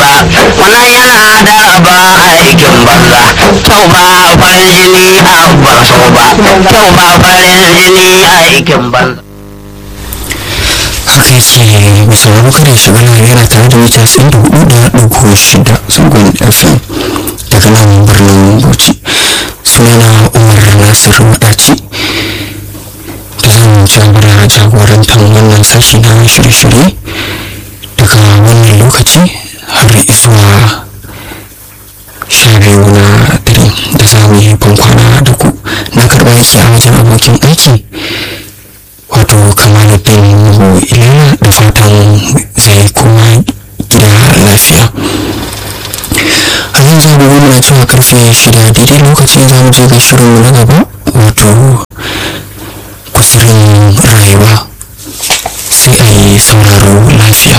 banza wannan yana da ba aikin banza kyau ba farin jini a ban so ba kyau ba farin jini aikin banza haka yake bisa wani kare shiga na yana tare da mita tsaye da hudu da ɗauko shida zangon fm daga nan birnin bauchi sunana umar nasir wadaci da zan jagora jagorantar wannan sashi na shirye-shirye daga wannan lokaci har zuwa sha biyu na dare da za mu yi bankwana da ku na karɓa yake a wajen abokin aiki wato kamaluddin nuhu ilena da fatan zai kuma gida lafiya a yanzu agogo muna cewa karfe shida daidai lokacin za mu je ga shirinmu na gaba wato kusurin rayuwa sai a yi sauraro lafiya